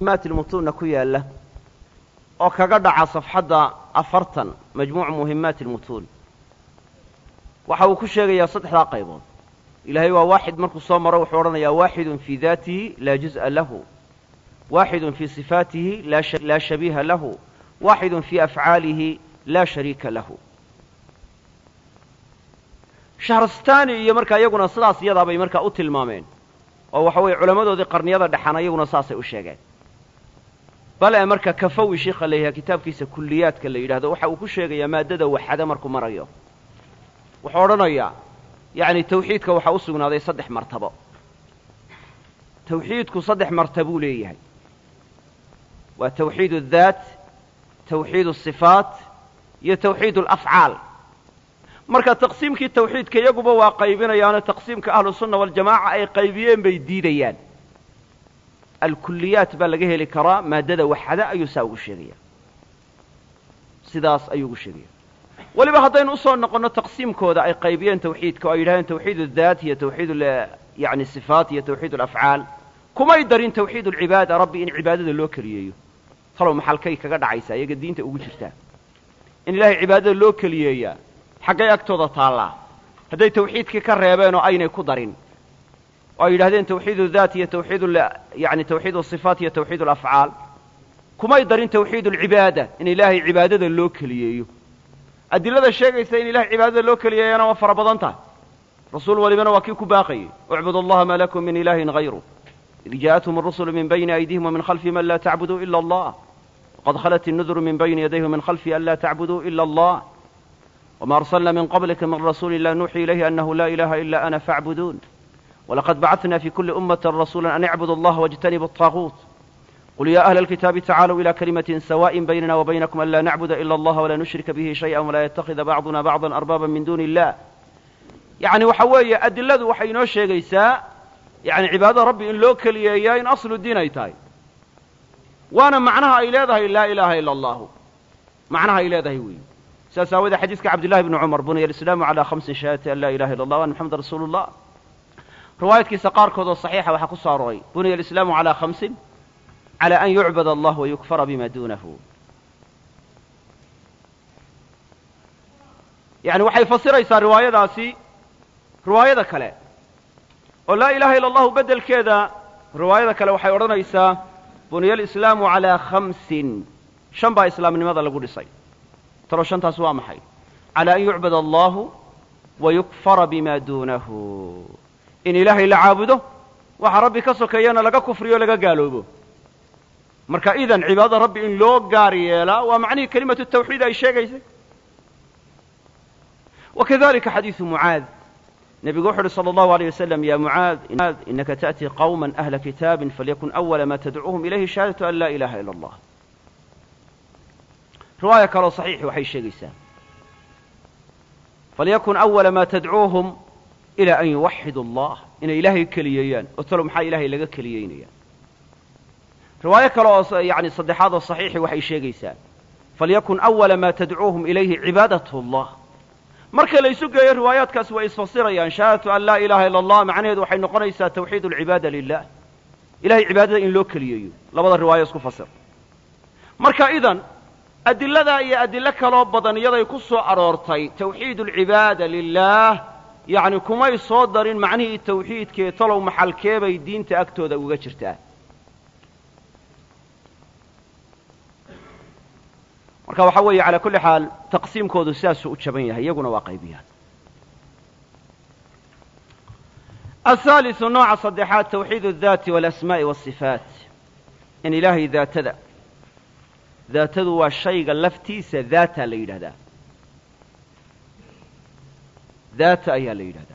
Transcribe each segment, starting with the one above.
muhimaat ilmutuunna ku yaalla oo kaga dhaca safxadda afartan majmuucu muhimaati ilmutuun waxa uu ku sheegayaa saddexdaa qaybood ilaahay waa waaxid markuu soo maro wuxuu odhanayaa waaxidun fii daatihi laa juz'a lahu waaxidun fii sifaatihi laa shabiiha lahu waaxidun fii afcaalihi laa shariika lahu shahrastani iyo markaa iyaguna sidaas iyadaa bay markaa u tilmaameen oo waxa weeye culammadoodii qarniyada dhexana iyaguna saasay u sheegeen bale marka kafawi sheikha la yidhaha kitaabkiisa kulliyaadka la yidhahdo waxa uu ku sheegayaa maaddada waxada markuu marayo wuxuu odhanayaa yacni tawxiidka waxaa u sugnaaday saddex martabo tawxiidku saddex martabuu leeyahay waa tawxiid addaat tawxiid asifaat iyo tawxiid alafcaal marka taqsiimkii tawxiidka iyaguba waa qaybinayaano taqsiimka ahlusunna waljamaaca ay qaybiyeen bay diidayaan alkuliyaat baa laga heli karaa maaddada waxada ayuu saa ugu sheegaya sidaas ayuu ugu sheegaya weliba haddaynu usoo noqonno taqsiimkooda ay qaybiyeen tawxiidka oo ay yidhahdeen tawxiid addaat iyo tawxiid yani sifaat iyo tawxiid alafcaal kumay darin tawxiid alcibaada rabbi in cibaadada loo keliyeeyo talow maxalkay kaga dhacaysaa iyaga diinta ugu jirtaa in ilaahay cibaadada loo keliyeeyaa xaggay agtooda taallaa hadday tawxiidkii ka reebeen oo aynay ku darin oo ay yidhahdeen tawxiid daat iyo tawxiid yani tawxiid asifaat iyo tawxiid alafcaal kumay darin tawxiid alcibaada in ilaahay cibaadada loo keliyeeyo adilada sheegaysa in ilahay cibaadada loo keliyeeyana waa fara badan tahay rasuul walibana waa kii ku baaqayey ucbud allaha maa lakum min ilaahin hayru id jaaءathum الrusulu min bayni aydihim وmin khalfihim an laa tacbuduu ila allah waqad khalat الnuduru min bayni yadayhi وmin khalfihi an laa tacbuduu ila allah wma arslna min qablika min rasuuli la nuuxii ilayhi anahu la ilaha ila ana faacbuduun walaqad bacثna fi kuli ummati rasula an icbudu allaha wاjtanibu الطaaguut qul ya ahla اlkitaabi tacaaluu ila kalimatin sawaءin baynana wabaynakum an laa nacbuda ila allaha walaa nushrika bihi shayئa walaa yatakida bacduna bacضa arbaaba min duni illah yani waxa weeye adiladu waxay inoo sheegaysaa yani cibaadada rabbi in loo keliyeeyaa in aslu diin ay tahay waana macnaha ay leedahay laa ilaha ila allahu macnaha ay leedahay weyi saas aawadee xadiiska cabdillahi bni cumar buniya alislaamu calaa khamsin shahaadati an laa ilaha illa allah wa ana maxameda rasuulu llah riwaayadkiisa qaarkood oo saxiixa waxaa ku soo aroray buniya alislaamu calaa khamsin cala an yucbad allah wayukfara bima duunahu yani waxay fasiraysaa riwaayadaasi riwaayada kale oo laa ilaha illa allahu beddelkeeda riwaayada kale waxay odhanaysaa buniya alislaamu calaa khamsin shan baa islaamnimada lagu dhisay talo shantaas waa maxay calaa an yucbad allahu wa yukfara bima duunahu in ilaahay la caabudo waxa rabbi ka sokeeyana laga kufriyo o laga gaaloobo marka idan cibaadada rabbi in loo gaar yeelaa waa macnihii kelimatu tawxiid ay sheegaysay wakadalika xadiidu mucaad nebigu wuxu uhi salى allahu alيyه wasalam ya mucaad inaka taأtii qawma ahla kitaabin falyakun awala ma tadcuuhum ilayhi shahaadatu an laa ilaha ila allah riwaaya kaloo saxiixi waxay sheegaysaa falyakun awala ma tadcuuhum ilaa an yuwaxidu allah inay ilaahay keliyeeyaan oo talo maxaa ilahay laga keliyeynaya riwaayo kale oo yani saddexaad oo saxiixi waxay sheegaysaa falyakun awala ma tadcuuhum ilayhi cibaadat allah marka la isu geeyo riwaayaadkaasi way isfasirayaan shahaadatu an laa ilaha illa allah macnaheedu waxay noqonaysaa tawxiid alcibaada lilah ilahay cibaadada in loo keliyeeyo labada riwaayo isku fasir marka idan adiladaa iyo adilo kaloo badan iyaday ku soo aroortay tawxiid alcibaada lilaah yacni kumay soo darin macnihii tawxiidkee talow maxalkeebay diinta agtooda uga jirtaa marka waxaa weeye calaa kulli xaal taqsiimkoodu sidaasuu u jaban yahay iyaguna waa qaybiyaan ahaaliثu nooca saddexaad tawxiid الdaati waاlasmaa'i waالصifaat in ilaahay daatada daatadu waa shayga laftiisa daata la yidhahdaa daata ayaa la yidhahdaa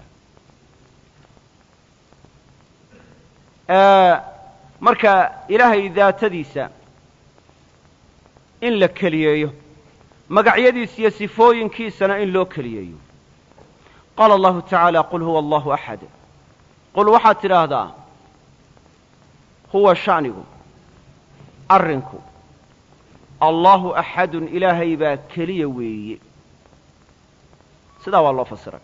marka ilaahay daatadiisa in la keliyeeyo magacyadiisa iyo sifooyinkiisana in loo keliyeeyo qaala allahu tacaala qul huwa allahu axad qul waxaad tidhaahdaa huwa sha'nigu arrinku allahu axadun ilaahay baa keliya weeye sidaa waa loo fasiray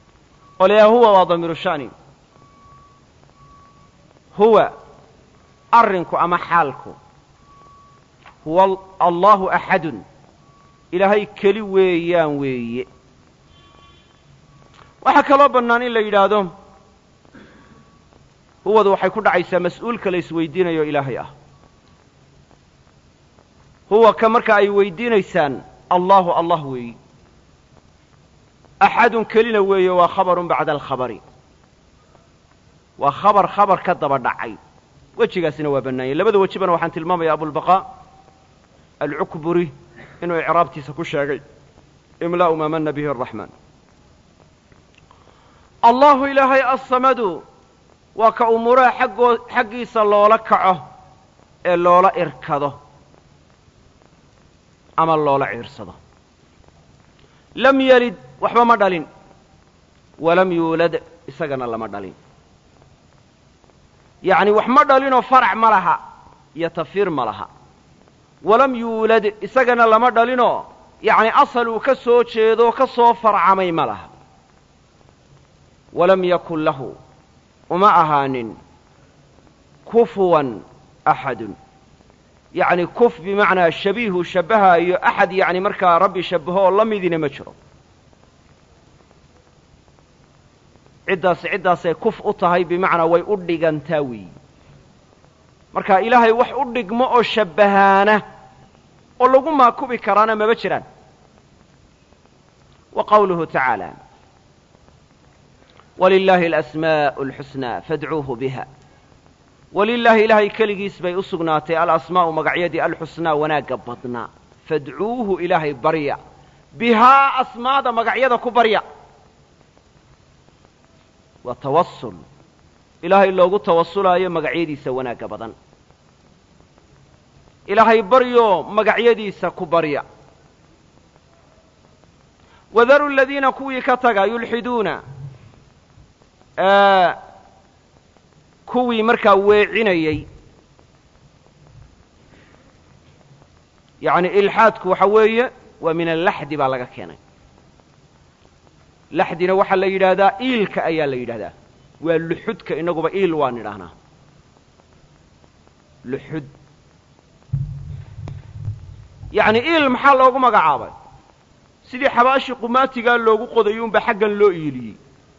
oo layaha huwa waa damiiru sha'ni huwa arrinku ama xaalku huwa allahu axadun ilaahay keli weeyaan weeye waxaa kaloo bannaan in la yidhaahdo huwadu waxay ku dhacaysaa mas-uulka la isweydiinayo ilaahay ah huwa ka marka ay weydiinaysaan allahu allah weeyi axadun kelina weeye waa khabarun bacda alkhabari waa khabar khabar ka daba dhacay wejigaasina waa bannaanyay labada wejibana waxaan tilmaamaya abulbaqaa alcukburi inuu icraabtiisa ku sheegay imlaa'u maa mana bihi araxmaan allahu ilaahay assamadu waa ka umuuraha xaggoo xaggiisa loola kaco ee loola irkado ama loola ciirsado lam yelid waxba ma dhalin walam yuulad isagana lama dhalin yacni wax ma dhalinoo farac ma laha iyo tafiir ma laha walam yuulad isagana lama dhalinoo yacni asal uu ka soo jeedo ka soo farcamay ma laha walam yakun lahu uma ahaanin kufuwan axadun yacni kuf bimacnaa shabiihu shabbahaayo axad yacni markaa rabbi shabbaho oo la midina ma jiro ciddaasi ciddaasay kuf u tahay bimacnaa way u dhigantaa weeyi marka ilaahay wax u dhigmo oo shabbahaana oo lagu maakubi karaana maba jiraan wa qawluhu tacaala walilaahi alasmaa'u alxusnaa fadcuuhu biha walilaahi ilaahay keligiis bay u sugnaatay alasmaa'u magacyadii alxusnaa wanaagga badnaa fadcuuhu ilaahay barya bihaa asmaada magacyada ku barya waa tawasul ilaahay loogu tawasulaayo magacyadiisa wanaagga badan ilaahay baryo magacyadiisa ku barya wadaru aladiina kuwii ka taga yulxiduuna kuwii markaa weecinayey yacni ilxaadku waxa weeye waa min allaxdi baa laga keenay laxdina waxaa la yidhaahdaa iilka ayaa la yidhahdaa waa luxudka inaguba iil waan idhaahnaa luxud yacni iil maxaa loogu magacaabay sidii xabaashii qumaatigaa loogu qoday unbaa xaggan loo iiliyey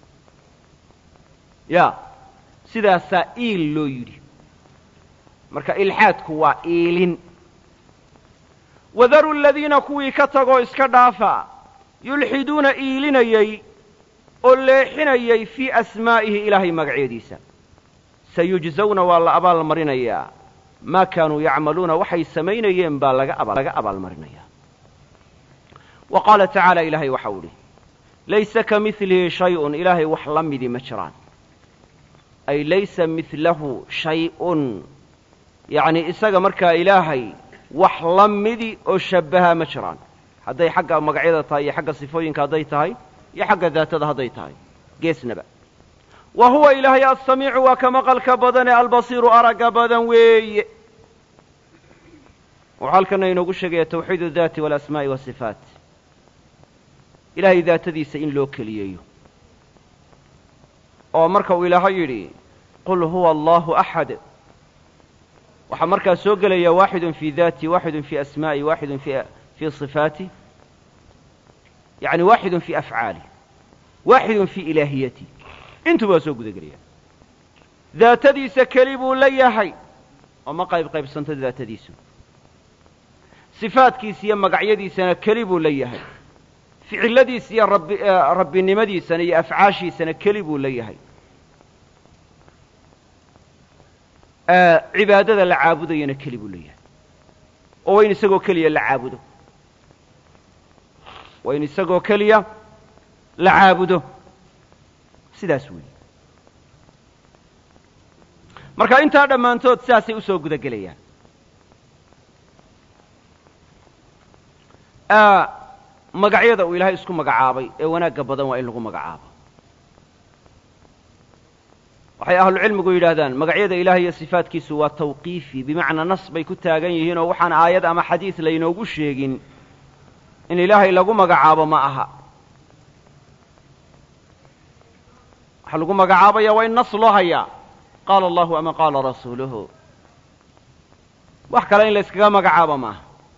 ya sidaasaa iil loo yidhi marka ilxaadku waa iilin wadaru aladiina kuwii ka tagoo iska dhaafa yulxiduuna iilinayey oo leexinayay fii asmaa'ihi ilaahay magacyadiisa sayujzawna waa la abaalmarinayaa maa kaanuu yacmaluuna waxay samaynayeen baa laga abaalmarinayaa wa qaala tacaala ilaahay waxau idhi laysa ka milihi shayun ilaahay wax la midi ma jiraan ay laysa milahu shay-un yacni isaga markaa ilaahay wax la midi oo shabbaha ma jiraan hadday xagga magacyada tahay iyo xagga sifooyinka hadday tahay iyo xagga daatada hadday tahay geesnaba wa huwa ilaahay assamiicu waa ka maqalka badan ee albasiiru aragga badan weeye wuxuu halkana inoogu sheegaya tawxiid اdaati walasmaa'i wasifaat ilahay daatadiisa in loo keliyeeyo oo marka uu ilaahay yidhi qul huwa allahu axad waxaa markaa soo gelaya waaxidun fii daati waaxidun fii asmaa'i waaxidun fii صifaati yani waaxidun fii afcaali waaxidun fii ilaahiyati intuba waa soo guda gelaya daatadiisa keli buu la yahay oo ma qayb qaybsanto daatadiisu sifaadkiisa iyo magacyadiisana keli buu la yahay ficiladiisa iyo rabbi rabbinimadiisana iyo afcaashiisana keli buu la yahay cibaadada la caabudayana keli buu la yahay oo waa in isagoo keliya la caabudo waa in isagoo keliya la caabudo sidaas weeye marka intaa dhammaantood sidaasay usoo guda gelayaan magacyada uu ilaahay isku magacaabay ee wanaagga badan waa in lagu magacaabo waxay ahlucilmigu yidhaahdaan magacyada ilahay iyo sifaadkiisu waa tawqiifi bimacnaa nas bay ku taagan yihiin oo waxaan aayad ama xadiis laynoogu sheegin in ilaahay lagu magacaabo ma aha waxaa lagu magacaabaya waa in nas loo hayaa qaala allahu ama qaala rasuuluhu wax kale in la yskaga magacaabo maaha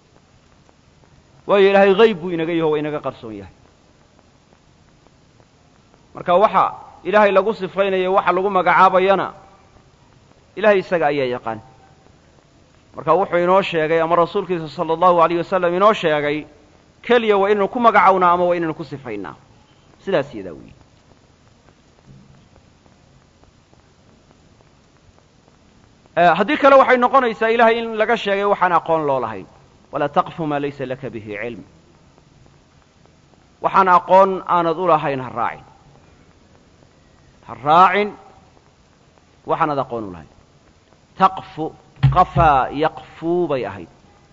waayo ilaahay hayb buu inaga yaho waa inaga qarsoon yahay marka waxa ilaahay lagu sifaynayo waxa lagu magacaabayana ilahay isaga ayaa yaqaan marka wuxuu inoo sheegay ama rasuulkiisa sala allahu alayh wasalam inoo sheegay keliya waa inaynu ku magacawnaa ama waa inaynu ku sifaynaa sidaas yadaa weyi haddii kale waxay noqonaysaa ilahay in laga sheegay waxaan aqoon loo lahayn walaa taqfu maa laysa laka bihi cilm waxaan aqoon aanad u lahayn ha raacin ha raacin waxaanad aqoon u lahayn taqfu qafaa yaqfuu bay ahayd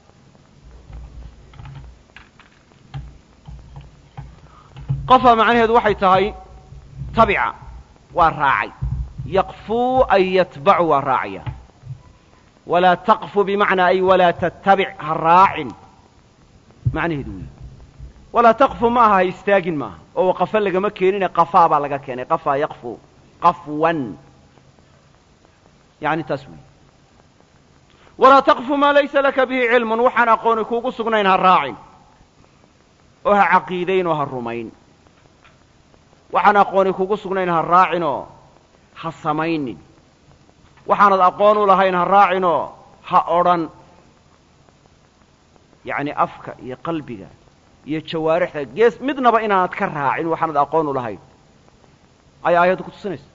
qafa macnaheedu waxay tahay tabica waa raacay yaqfuu ay yatbacu waa raacaya walaa taqfu bimacnaa ay walaa tattabic ha raacin macnaheedu weyi walaa taqfu ma aha ha istaagin maaha oo qafa lagama keenine qafaa baa laga keenay qafaa yaqfu qafwan yani taas weyi walaa taqfu maa laysa laka bihi cilmun waxaan aqooni kuugu sugnayn ha raacin oo ha caqiidayn oo ha rumayn waxaan aqooni kugu sugnayn ha raacinoo ha samaynin waxaanad aqoon u lahayn ha raacinoo ha odhan yacni afka iyo qalbiga iyo jawaarixda gees midnaba inaanad ka raacin waxaanad aqoon u lahayn ayaa aayadda ku tusinaysa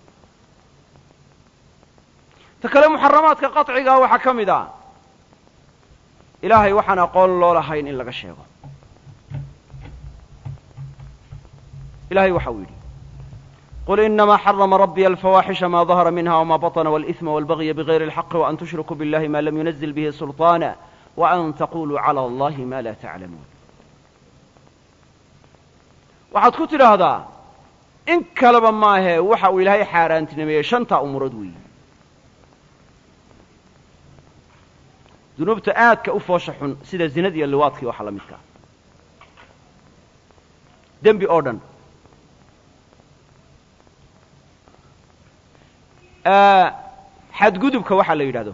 ta kale muxaramaadka qaطcigaa waxaa ka mid ah ilaahay waxaan aqoon loo lahayn in laga sheego ilahay waxa uu yidhi qul inamaa xarama rabbiya alfawaaxisha ma dahara minha wma baطna wاlإثma wاlbagya bغayri اlxaqi وan tushrikuu biاllahi ma lam yunazil bihi sulطaana وan taquluu calى اllahi ma la taclamuun waxaad ku tidhaahdaa in kaleba maahee waxa uu ilaahay xaaraantinimeeyey shantaa umurood weeyi dunuubta aadka u foosha xun sida zinada iyo liwaadkii waxa la midkaa dembi oo dhan xadgudubka waxaa la yidhahdo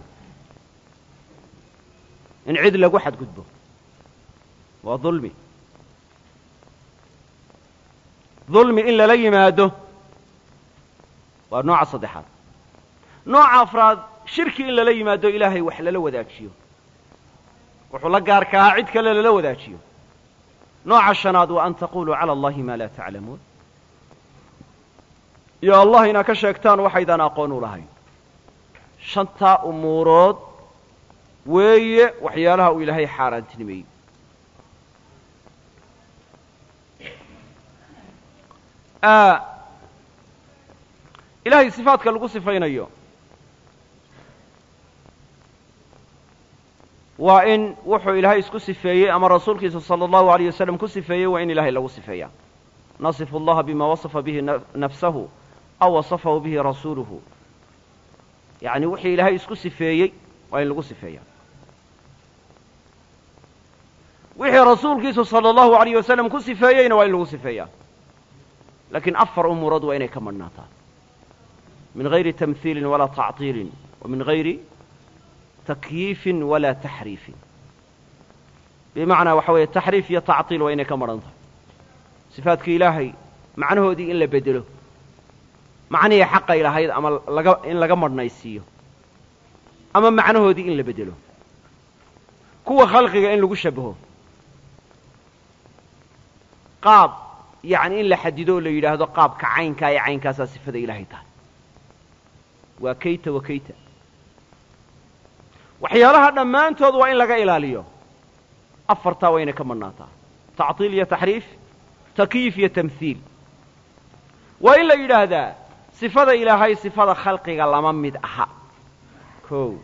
in cid lagu xadgudbo waa dulmi dulmi in lala yimaado waa nooca saddexaad nooca afraad shirki in lala yimaado ilaahay wax lala wadaajiyo wuxuu la gaarka ahaa cid kale lala wadaajiyo nooca shanaad waa an taquluu cala allahi ma laa taclamuun iyo allah inaa ka sheegtaan waxaydaan aqoon u lahayn shantaa umuurood weeye waxyaalaha uu ilaahay xaaraantinimeeyey ilahay sifaadka lagu sifaynayo waa in wuxuu ilaahay isku sifeeyey ama rasuulkiisa salى اllahu عalيه wasalam ku sifeeyey waa in ilahay lagu sifeeya nasifu اllaha bima wasafa bihi nafsahu aw wasafahu bihi rasuuluhu yacni wixii ilaahay isku sifeeyey waa in lagu sifeeya wixii rasuulkiisu salى اllahu عalayh wasalam ku sifeeyeyna waa in lagu sifeeya lakiin afar umuurood waa inay ka madhnaataa min gayri tamhiilin walaa tacطiilin wa min gayri takyiifin walaa taxriifin bimacnaa waxa weeye taxriif iyo tacطiil waa inay ka madhan tahay sifaadka ilaahay macnahoodii in la bedelo macnihii xaqay lahayd ama laga in laga madhnaysiiyo ama macnahoodii in la bedelo kuwa khalqiga in lagu shabaho qaab yacni in la xadido oo la yidhaahdo qaabka caynkaa ee caynkaasaa sifada ilaahay tahay waa kayta wa kayta waxyaalaha dhammaantood waa in laga ilaaliyo afartaa waa inay ka madhnaataa tacطiil iyo taxriif takyiif iyo tamhiil waa in la yidhaahdaa sifada ilaahay sifada khalqiga lama mid aha o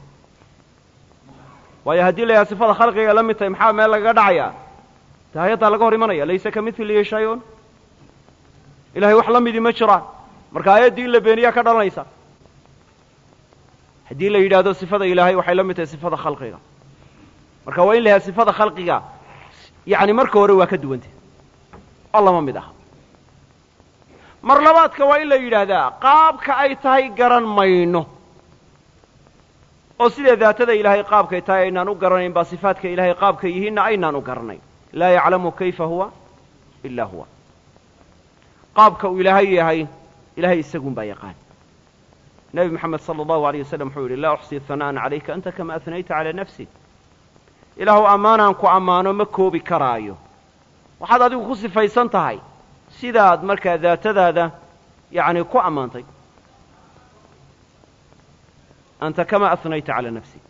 waayo haddii la yidhaha sifada khalqiga la mid tahay maxaa meel lagaga dhacayaa ta hay-addaa laga hor imanaya laysa ka milihi shay-un ilahay wax la midii ma jiraan marka aayaddii in la beeniyaa ka dhalanaysa haddii la yidhaahdo sifada ilaahay waxay la mid tahay sifada khalqiga marka waa in la yidhahda sifada khalqiga yacni marka hore waa ka duwantay oo lama mid aha mar labaadka waa in la yidhaahdaa qaabka ay tahay garan mayno oo sidee daatada ilaahay qaabkay tahay aynaan u garanayn baa sifaadka ilaahay qaabkay yihiinna aynaan u garanayn laa yaclamu kayfa huwa ilaa huwa qaabka uu ilaahay yahay ilahay isagun baa yaqaan nebi moxamed sala allahu alayh wasalam wuxuu yidhi laa uxsii hana'an calayka anta kama ahnayta calaa nafsik ilaahu ammaanaan ku ammaano ma koobi karaayo waxaad adigu ku sifaysan tahay sidaad markaa daatadaada yacni ku ammaantay anta kama ahnayta calaa nafsik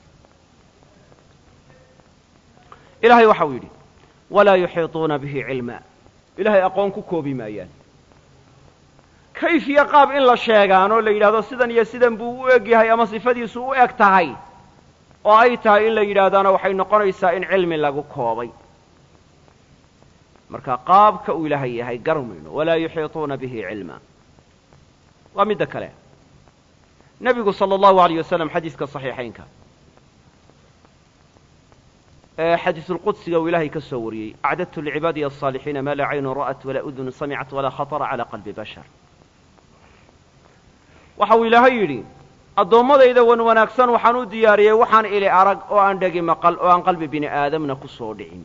ilaahay waxa uu yidhi walaa yuxiiطuuna bihi cilma ilahay aqoon ku koobi maayaan kayfiya qaab in la sheegaan oo la yidhahdo sidan iyo sidan buu u eg yahay ama sifadiisu u eg tahay oo ay tahay in la yidhaahdaana waxay noqonaysaa in cilmi lagu koobay marka qaabka uu ilaahay yahay garmayno walaa yuxiiطuuna bihi cilma waa midda kale nebigu sala allahu alayh wasalam xadiiska saxiixaynka ee xadiisulqudsiga uu ilaahay ka soo wariyey acdadtu licibaadiya asaalixiina maa laa caynun ra'at walaa udunu samicat walaa khatara calaa qalbi bashar waxa uu ilaahay yidhi addoommadayda wan wanaagsan waxaan u diyaariyey waxaan ili arag oo aan dhegi maqal oo aan qalbi bini aadamna ku soo dhicin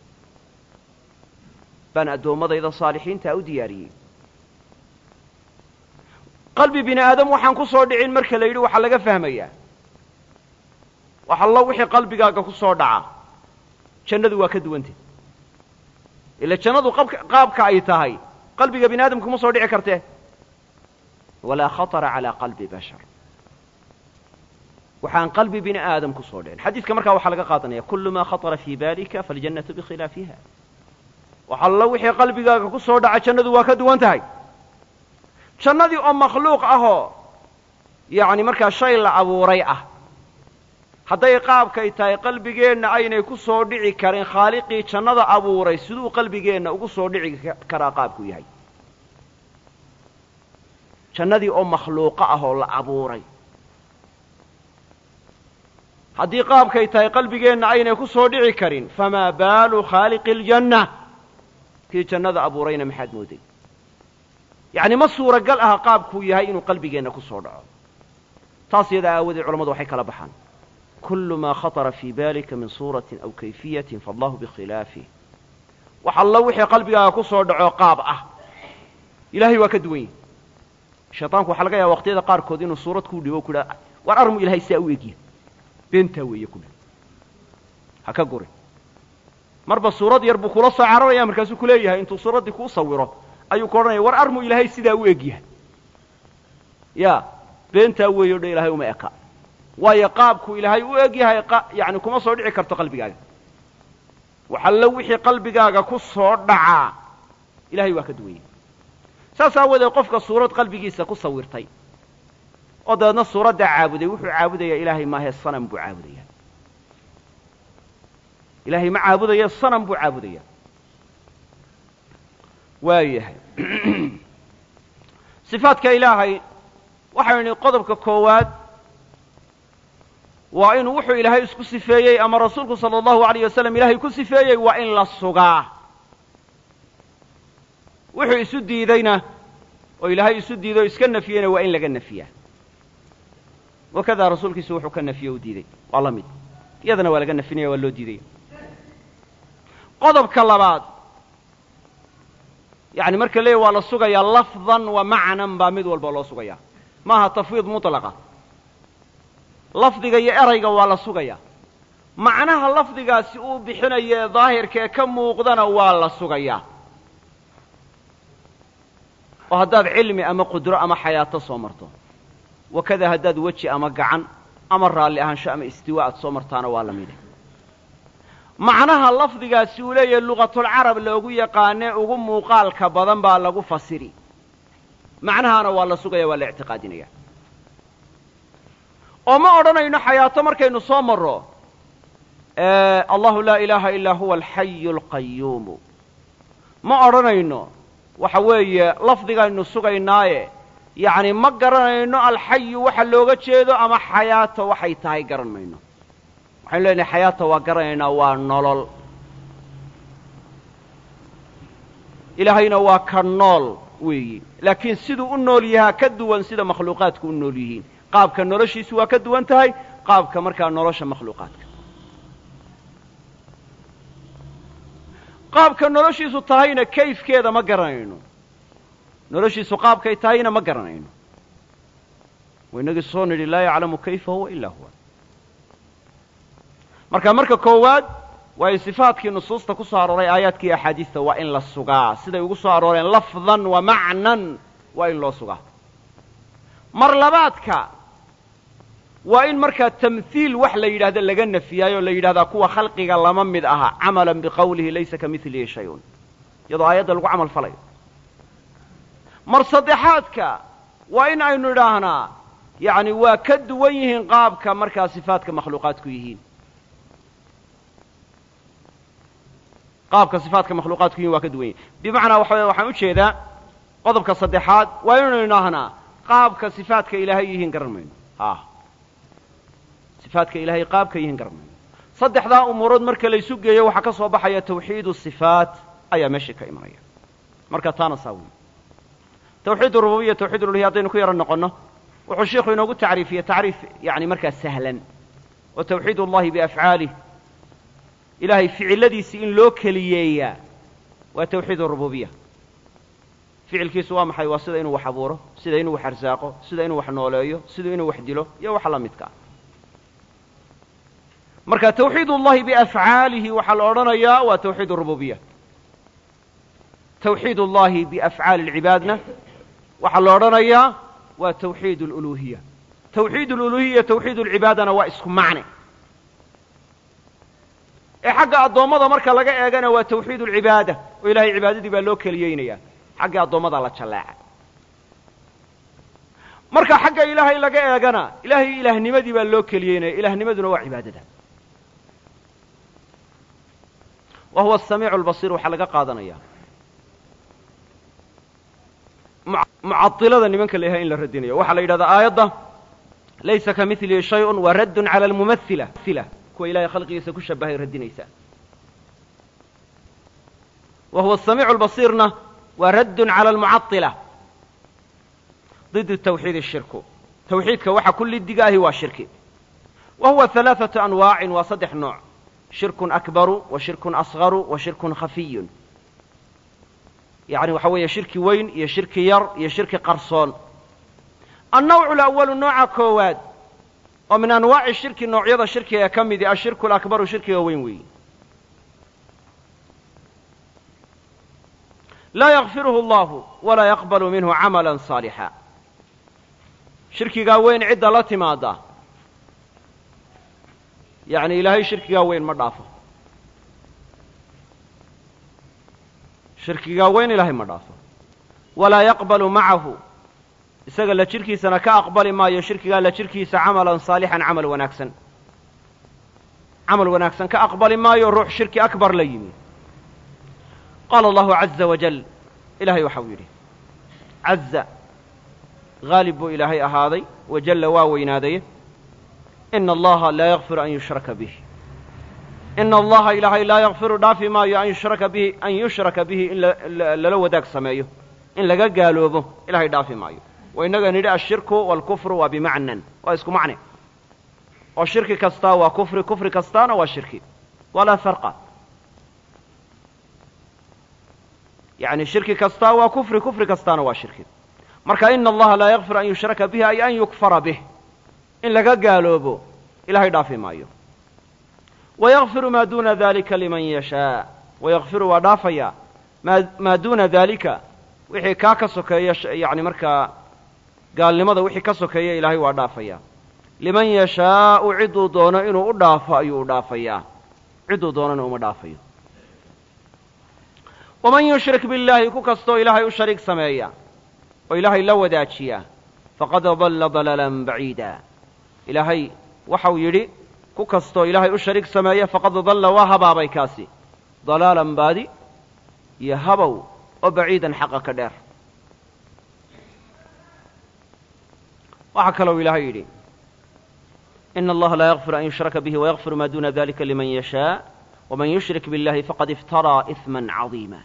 baan addoommadayda saalixiintaa u diyaariyey qalbi bini aadam waxaan ku soo dhicin marka la yidhi waxaa laga fahmayaa wax allo wixii qalbigaaga ku soo dhaca jannadu waa ka duwantay ila jannadu qaabka ay tahay qalbiga bini aadamka kuma soo dhici kartee walaa khatara calaa qalbi bashar waxaan qalbi bini aadam ku soo dhicin xadiidka markaa waxaa laga qaadanaya kullu maa khatara fii baalika faljannatu bikhilaafiha wax allo wixii qalbigaaga ku soo dhaca jannadu waa ka duwan tahay jannadii oo makhluuq ahoo yacni markaa shay la abuuray ah hadday qaabkay tahay qalbigeenna aynay ku soo dhici karin khaaliqii jannada abuuray siduu qalbigeenna ugu soo dhici karaa qaabku yahay jannadii oo makhluuqo ah oo la abuuray haddii qaabkay tahay qalbigeenna aynay ku soo dhici karin famaa baalu khaaliqi aljanna kii jannada abuurayna maxaad mooday yacni ma suuragal aha qaabkuu yahay inuu qalbigeenna ku soo dhaco taas iyadaa aawadeed culammadu waxay kala baxaan kullu maa khatara fii baalika min suuratin aw kayfiyatin faallahu bikhilaafih wax allo wixii qalbigaaga ku soo dhaco qaab ah ilahay waa ka duwan yahi shayطaanku waxaa laga yaaba waqtiyada qaarkood inuu suurad kuu dhibo o ku dhaha war armu ilahay sidaa u egya beentaa weeye ku dhah ha ka gurin marba suurad yar buu kula soo cararaya markaasuu ku leeyahay intuu suuraddii kuu sawiro ayuu ku odhanaya war armu ilaahay sidaa u egyahay ya beentaa weeye o dhan ilahay uma eka waayo qaabku ilaahay u eg yahay yani kuma soo dhici karto qalbigaaga waxallo wixii qalbigaaga ku soo dhacaa ilahay waa ka duwan yahay saas aawadeed qofka suurad qalbigiisa ku sawirtay oo dabeedna suuraddaa caabuday wuxuu caabudayaa ilaahay maahee sanam buu caabudaya ilaahay ma caabudaya sanam buu caabudaya waayahay sifaadka ilaahay waxaynu nidhi qodobka koowaad waa inuu wuxuu ilaahay isku sifeeyey ama rasuulku sala allahu alayh wasalam ilaahay ku sifeeyey waa in la sugaa wuxuu isu diideyna oo ilaahay isu diiday oo iska nafiyeyna waa in laga nafiyaa wakadaa rasuulkiisu wuxuu ka nafiye u diiday waa la mid iyadana waa laga nafinaya waa loo diidaya qodobka labaad yani marka leeya waa la sugayaa lafdan wa macnan baa mid walba loo sugayaa maaha tafwiid mutlaqa lafdiga iyo erayga waa la sugayaa macnaha lafdigaasi uu bixinayo ee daahirka ee ka muuqdana waa la sugayaa oo haddaad cilmi ama qudro ama xayaato soo marto wakada haddaad weji ama gacan ama raalli ahaansho ama istiwa aad soo martaana waa la mide macnaha lafdigaasi uu leeyahay luqatulcarab loogu yaqaanee ugu muuqaalka badan baa lagu fasiri macnahaana waa la sugaya waa la ictiqaadinaya oo ma odhanayno xayaato markaynu soo marro allahu laa ilaaha ilaa huwa alxayu alqayuumu ma odhanayno waxa weeye lafdigaynu sugaynaaye yacni ma garanayno alxayu waxa looga jeedo ama xayaato waxay tahay garan mayno waxaynu leenahay xayaata waa garanaynaa waa nolol ilaahayna waa ka nool weeyi laakiin siduu u nool yahaa ka duwan sida makhluuqaadku u nool yihiin qaabka noloshiisu waa ka duwan tahay qaabka markaa nolosha makhluuqaadka qaabka noloshiisu tahayna kayfkeeda ma garanayno noloshiisu qaabkay tahayna ma garanayno waynagii soo nidhi laa yaclamu kayfa huwa ilaa huwa marka marka koowaad waa in sifaadkii nusuusta ku soo arooray aayaadkii axaadiista waa in la sugaa siday ugu soo arooreen lafdan wa macnan waa in loo sugaa mar labaadka waa in markaa tamhiil wax la yidhahda laga nafiyaayo la yidhahdaa kuwa khalqiga lama mid aha camalan biqawlihi laysa ka milihi shay-un iyadoo aayadda lagu camal falayo mar saddexaadka waa in aynu idhaahnaa yacni waa ka duwan yihiin qaabka markaa sifaadka makhluuqaadku yihiin qaabka sifaadka makhluuqaadku yihin waa ka duwan yihin bimacnaa waxa weye waxaan ujeedaa qodobka saddexaad waa inaynu idhaahnaa qaabka sifaadka ilaahay yihiin garan mayno ah sifaadka ilaahay qaabka yihiin garan mayno saddexdaa umuurood marka laysu geeyo waxaa ka soo baxaya tawxiidu sifaat ayaa meeshii ka imanaya marka taana saa wey tawxiid urububiya tawxiid uluhiya haddaynu ku yaro noqonno wuxuu sheikhu inoogu tacriifiyey tacriif yani markaa sahlan oo tawxiid ullahi biafcaalih ilaahay ficiladiisii in loo keliyeeyaa waa tawxiid urububiya ficilkiisu waa maxay waa sida inuu wax abuuro sida inuu wax arsaaqo sida inuu wax nooleeyo sida inuu wax dilo iyo waxa la midka ah marka tawxiid ullahi biafcaalihi waxaa la odhanayaa waa tawxiid urububiya tawxiid ullahi biafcaali alcibaadna waxaa la odhanayaa waa tawxiid aluluhiya tawxiid aluluhiya tawxiid alcibaadana waa isku macne ee xagga addoommada marka laga eegana waa tawxiid alcibaada oo ilahay cibaadadii baa loo keliyeynaya xagga addoommada la jallaaca marka xagga ilaahay laga eegana ilaahay ilaahnimadii baa loo keliyeynaya ilaahnimaduna waa cibaadada wa huwa asamiicu albasiir waxaa laga qaadanaya mucadilada nimanka la yahay in la radinayo waxaa la yidhahdaa aayadda laysa ka milihi shayun wa raddun cala almumaila kuwa ilahay khalqigiisa ku shabahay radinaysaa wa huwa asamiicu albasiirna waa raddun cala almucadila ضد tawxiid shirku tawxiidka waxa ku lidiga ahi waa shirki wa huwa ثalaaثaةu anwaacin waa saddex nooc shirkun akbaru wa shirkun asgaru wa shirkun khafiyun yani waxa weeye shirki weyn iyo shirki yar iyo shirki qarsoon annawcu اlأwalu nooca koowaad oo min anwaaci shirki noocyada shirkiga ka midi ashirku alakbaru shirkiga weyn weeyi laa yakfiruhu allahu walaa yaqbalu minhu camala saalixa shirkigaa weyn cidda la timaada yacni ilaahay shirkigaa weyn ma dhaafo shirkigaa weyn ilaahay ma dhaafo walaa yaqbalu macahu isaga la jirkiisana ka aqbali maayo shirkigaa la jirkiisa camalan saalixan camal wanaagsan camal wanaagsan ka aqbali maayo ruux shirki akbar la yimi qaala allahu caza wajal ilahay waxa uu yidhi caza haalib buu ilaahay ahaaday wajalla waa weynaadaye ina allaha laa yakfiru an yushraka bih ina allaha ilaahay laa yakfiru dhaafi maayo an yushraka bihi an yushraka bihi in lala wadaag sameeyo in laga gaaloobo ilahay dhaafi maayo wa innaga nidhi ashirku waalkufru waa bimacnan waa isku macne oo shirki kastaa waa kufri kufri kastaana waa shirki walaa farqa yani shirki kastaa waa kufri kufri kastaana waa shirki marka ina allaha laa yakfir an yushraka bihi ay an yukfara bih in laga gaaloobo ilahay dhaafi maayo wayakfiru maa duuna dalika liman yashaa wayakfiru waa dhaafaya maa maa duuna dalika wixii kaa ka sokeeya yani markaa gaalnimada wixii ka sokeeya ilaahay waa dhaafaya liman yashaau cidduu doono inuu u dhaafo ayuu u dhaafayaa cidduu doonana uma dhaafayo waman yushrik biاllaahi ku kastoo ilaahay u shariig sameeya oo ilaahay la wadaajiya faqad dalla dalaalan baciida ilaahay waxau yidhi ku kastoo ilaahay u shariig sameeya faqad dalla waa habaabay kaasi dalaalan baadi iyo habow oo baciidan xaqa ka dheer waxaa kalou ilaahay yidhi ina allaha laa yakfir an yushraka bihi wayakfiru ma duna dalika liman yashaa waman yushrik biاllahi faqad iftaraa iثma caظiima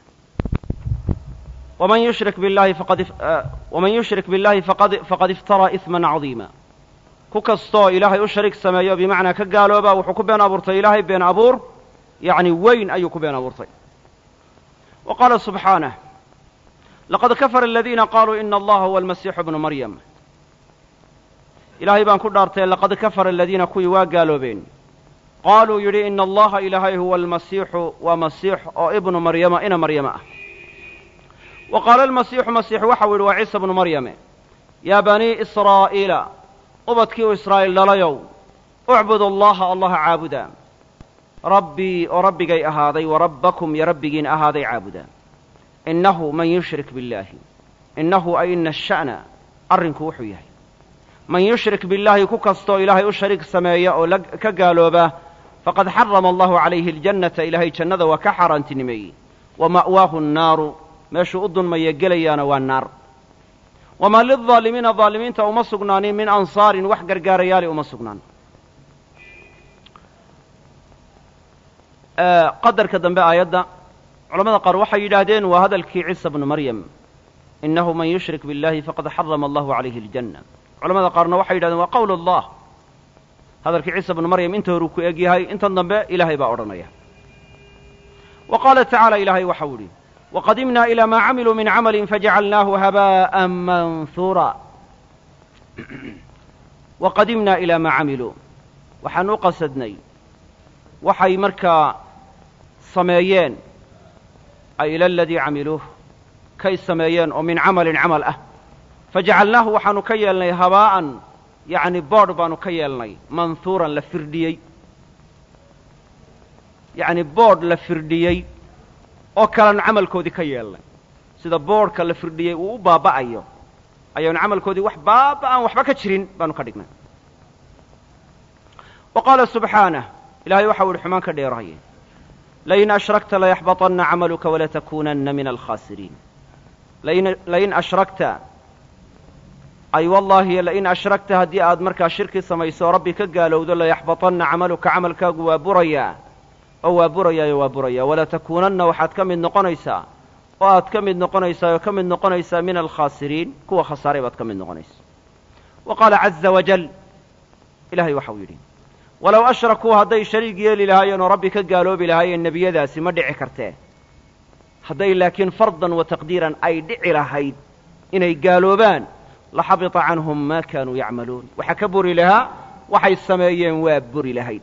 ومن يشرك بالله فقد ومن يشرك بالله فقد فقد افترى إثما عظيما ku kastoo ilaahay u shariik sameeyo bimacnaa ka gaalooba wuxuu ku been abuurtay ilaahay been abuur yacni weyn ayuu ku been abuurtay wa qaala subxaanah laqad kafara aladiina qaaluu ina allaha huwa almasiixu bnu maryam ilaahay baan ku dhaartay laqad kafara aladiina kuwii waa gaaloobeen qaaluu yidhi ina allaha ilaahay huwa almasiixu waa masiix oo ibnu maryama ina maryama ah wa qaala almasiixu masiixu waxau yidhi waa ciisa bnu maryame yaa banii israa'iila ubadkii u israa'iil dhalayow ucbudu allaha allaha caabuda rabbii oo rabbigay ahaaday wa rabbakum iyo rabbigiin ahaaday caabuda innahu man yushrik billaahi innahu ay ina asha'na arrinku wuxuu yahay man yushrik billaahi ku kastoo ilaahay u shariik sameeya oo ka gaalooba faqad xarama allahu calayhi aljannata ilaahay jannada waa ka xaaraantinimeeyey wa ma'waahu annaaru meeshuu u dunmaya gelayaana waa naar wamaa lildaalimiina daalimiinta uma sugnaanin min ansaarin wax gargaarayaali uma sugnaan qadarka dambe aayadda culamada qaar waxay yidhaahdeen waa hadalkii ciisa bnu maryam innahu man yushrik billahi faqad xarama allahu calayhi aljanna culamada qaarna waxay yidhahdeen waa qowl allah hadalkii ciisa bnu maryam inta horuu ku eg yahay intan dambe ilaahay baa odhanaya wa qaala tacaala ilaahay waxau idhi waqadimna ilaa maa camiluu min camalin fajacalnaahu habaa'an manhuura waqadimna ilaa maa camiluu waxaan u qasadnay waxay markaa sameeyeen ay ila aladii camiluuh kay sameeyeen oo min camalin camal ah fajacalnaahu waxaanu ka yeelnay habaa'an yacni boodh baanu ka yeelnay manhuuran la firdhiyey yacni boodh la firdhiyey oo kaleanu camalkoodii ka yeelnay sida boodhka la firdhiyey uu u baaba'ayo ayaanu camalkoodii wax baaba'an waxba ka jirin baanu ka dhignay wa qaala subxaanah ilahay waxau ihi xumaan ka dheeraye lain ashrakta layaxbaطanna camaluka walatakuunanna min alkhaasiriin lain ashrakta ay wallaahi lain ashrakta haddii aad markaa shirki samayso oo rabbi ka gaalowdo layaxbaطanna camaluka camalkaagu waa burayaa oo waa burayaayo waa buraya walatakuunanna waxaad ka mid noqonaysaa oo aad ka mid noqonaysaa oo ka mid noqonaysaa min alkhaasiriin kuwa khasaaray baad ka mid noqonaysa wa qaala caza wajal ilahay waxau yidhi walow ashrakuu hadday shariig yeeli lahaayeen oo rabbi ka gaaloobi lahaayeen nebiyadaasi ma dhici kartee hadday laakiin fardan wa taqdiiran ay dhici lahayd inay gaaloobaan la xabita canhum maa kaanuu yacmaluun waxaa ka buri lahaa waxay sameeyeen waa buri lahayd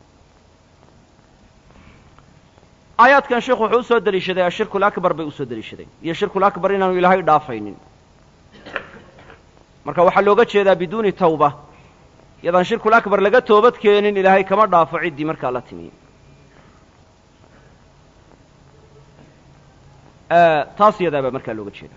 aayaadkan sheikhu wuxuu u soo deliishaday ashirku lakbar bay usoo deliishadeen iyo shirkulakbar inaanu ilaahay dhaafaynin marka waxaa looga jeedaa biduuni tawba yadaan shirkul akbar laga toobad keenin ilaahay kama dhaafo ciddii markaa la timi taas yadaabaa markaa looga jeedaa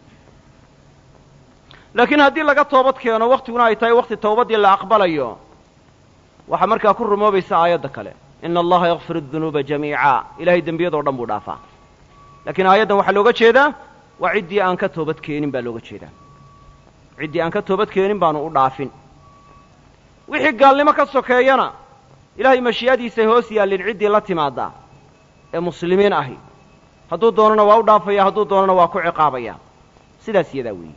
laakiin haddii laga toobad keeno waktiguna ay tahay wakti tawbaddii la aqbalayo waxaa markaa ku rumoobaysa aayadda kale ina allaha yakfir dunuuba jamiica ilahay dembiyadoo dhan buu dhaafaa laakiin aayaddan waxaa looga jeedaa waa ciddii aan ka toobad keenin baa looga jeedaa ciddii aan ka toobad keenin baanu u dhaafin wixii gaalnimo ka sokeeyana ilaahay mashii'adiisay hoos yaallin ciddii la timaaddaa ee muslimiin ahi hadduu doonana waa u dhaafaya hadduu doonana waa ku ciqaabaya sidaas yadaa weeye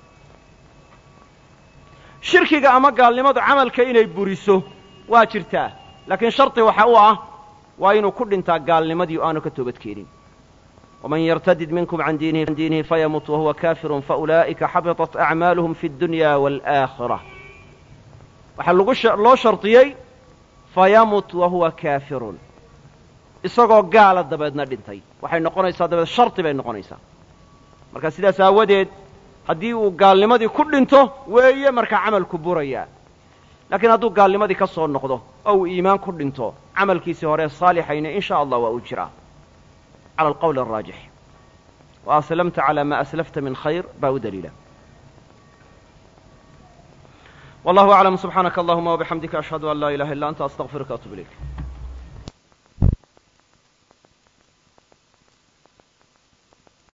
shirkiga ama gaalnimadu camalka inay buriso waa jirtaa laakiin shardi waxa u ah waa inuu ku dhintaa gaalnimadii o aanu ka toobad keenin waman yartadid minkum can diinihi fayamut wahuwa kaafirun faulaa'ika xabiطat acmaaluhum fi اdunya wاlآakhira waxaa lagu loo shardiyey fayamut wahuwa kaafirun isagoo gaala dabeedna dhintay waxay noqonaysaa dabeed shardi bay noqonaysaa marka sidaas aawadeed haddii uu gaalnimadii ku dhinto weeye markaa camalku burayaa laakiin hadduu gaalnimadii ka soo noqdo oo uu iimaan ku dhinto camalkiisii hore saalixayna in sha allah waa uu jiraa cala alqowli araajix wa aslamta calaa maa aslafta min khayr baa u daliila wallahu aclam subxaanaka allahuma wabixamdika ashhadu an laa ilaha illa anta astaqfiruka atub ilayk